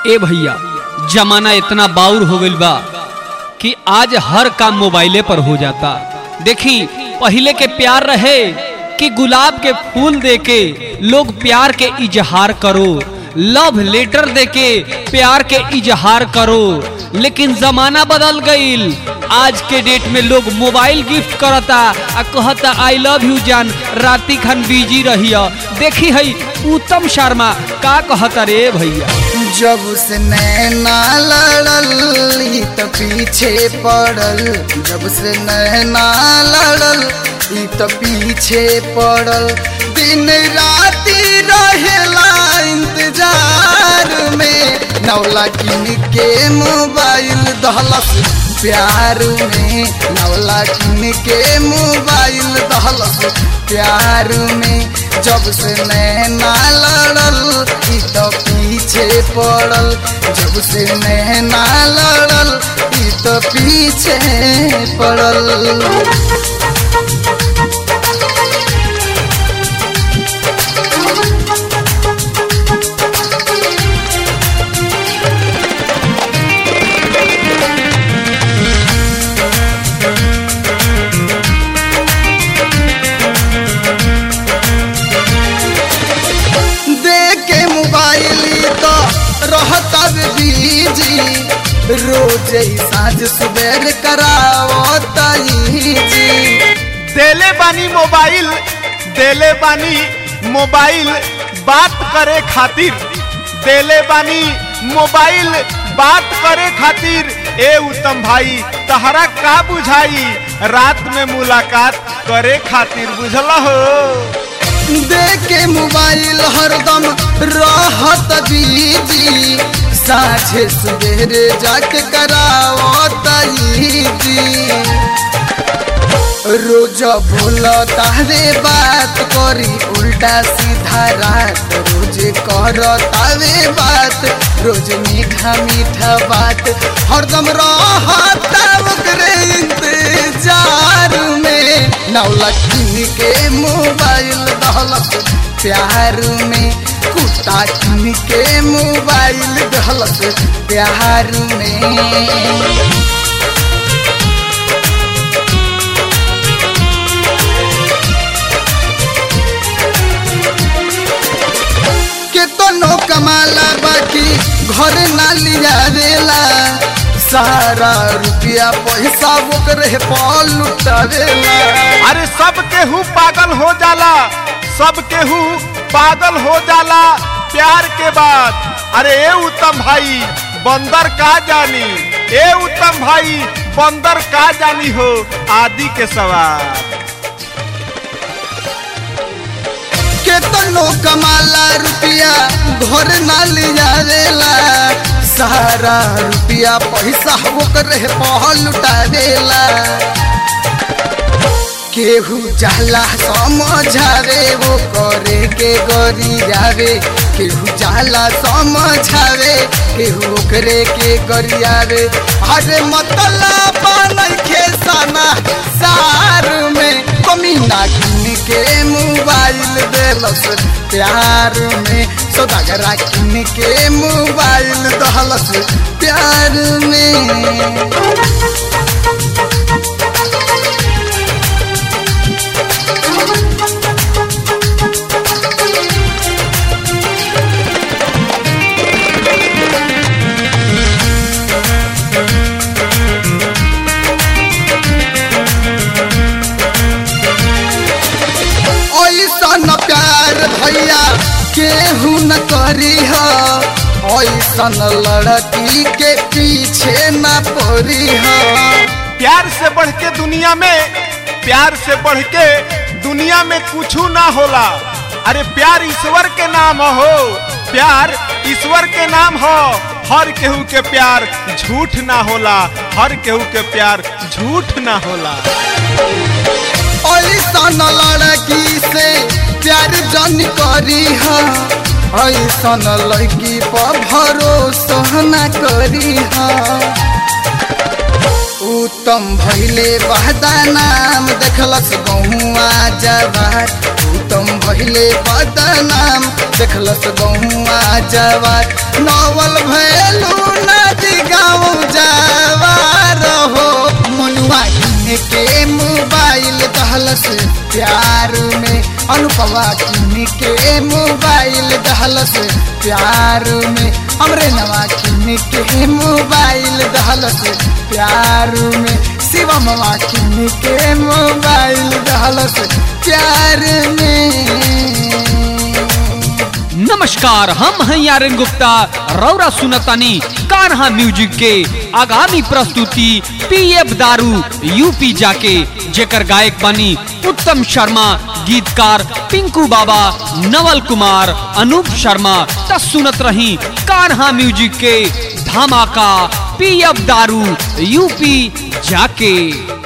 ए भैया जमाना इतना बाउर हो गइल बा कि आज हर काम मोबाइले पर हो जाता देखी पहले के प्यार रहे कि गुलाब के फूल देके लोग प्यार के इजहार करो लव लेटर देके प्यार के इजहार करो लेकिन जमाना बदल गईल आज के डेट में लोग मोबाइल गिफ्ट करता आ कहता आई लव यू जान राती खान बिजी रहिया देखी है उत्तम शर्मा का कहता रे भैया जब से नैना लड़ल ई त पीछे पड़ल जब से नैना लड़ल ई त पीछे पड़ल दिन राती रहेला इंतजार में नौला किन के मोबाइल दहलस प्यार में नौला किन के मोबाइल दहलस प्यार में जब से नैना लड़ल ई तो पीछे पड़ल जब से नैना लड़ल ई तो पीछे पड़ल देख के मोबाइल तो रहता बीजी रोज ही साँझ सुबेर करावता जी देले बानी मोबाइल देले बानी मोबाइल बात करे खातिर देले बानी मोबाइल बात करे खातिर ए उत्तम भाई तहरा का बुझाई रात में मुलाकात करे खातिर बुझला हो देख के मोबाइल हरदम रहत बीजी साँझे सुबेरे जाके करावता जी रोज बोल तावे बात करी उल्टा सीधा रात रोज कर तावे बात रोज मीठा मीठा बात हरदम रहता ओकरे इंतजार में नौला किन के मोबाइल दहलत प्यार में कुत्ता किन के मोबाइल दहलत प्यार में केतनो कमाला बाकी घर ना लिया देला सारा रुपया पैसा ओकरे पाल लुटावेला अरे सब केहू पागल हो जाला सब केहू पागल हो जाला प्यार के बाद अरे ए उत्तम भाई बंदर का जानी ए उत्तम भाई बंदर का जानी हो आदि के सवाल केतनो कमाला रुपया घर ना लिया देला सारा रुपया पैसा ओकरे पाल लुटावेला केहू जाला समझावे वो करे के गरी जावे केहू जाला समझावे केहू ओकरे के गरियावे अरे मतलब नइखे सना सार में कमीना किन के मोबाइल देलस प्यार में सौदागरा किन के मोबाइल दहलस प्यार में ऐसन प्यार भैया केहू न करी हो ऐसन लड़की के पीछे न पड़ी हो प्यार से बढ़ के दुनिया में प्यार से बढ़ के दुनिया में कुछ ना होला अरे प्यार ईश्वर के नाम हो प्यार ईश्वर के नाम हो हर केहू के प्यार झूठ ना होला हर केहू के प्यार झूठ ना होला ऐसन लड़की से प्यार जन करी हो ऐसन लड़की पर भरोसा न करी हो उत्तम भैले बहदा नाम देखलस गहुआ जवार उत्तम भइले बदनाम देखलस गहुआ जवार नवल भैलू नदी गाँव जवार हो मनुआ किने के मोबाइल दहलस प्यार में अनुपवा किने के मोबाइल दहलस प्यार में हमरे नवा किने के मोबाइल दहलस प्यार में शिवम किने के मोबाइल दहलस प्यार में नमस्कार हम हैं यारन गुप्ता रौरा सुनतानी कान्हा म्यूजिक के आगामी प्रस्तुति पीएफ दारू यूपी जाके जेकर गायक बनी उत्तम शर्मा गीतकार पिंकू बाबा नवल कुमार अनूप शर्मा त सुनत रही कान्हा म्यूजिक के धमाका पीएफ दारू यूपी जाके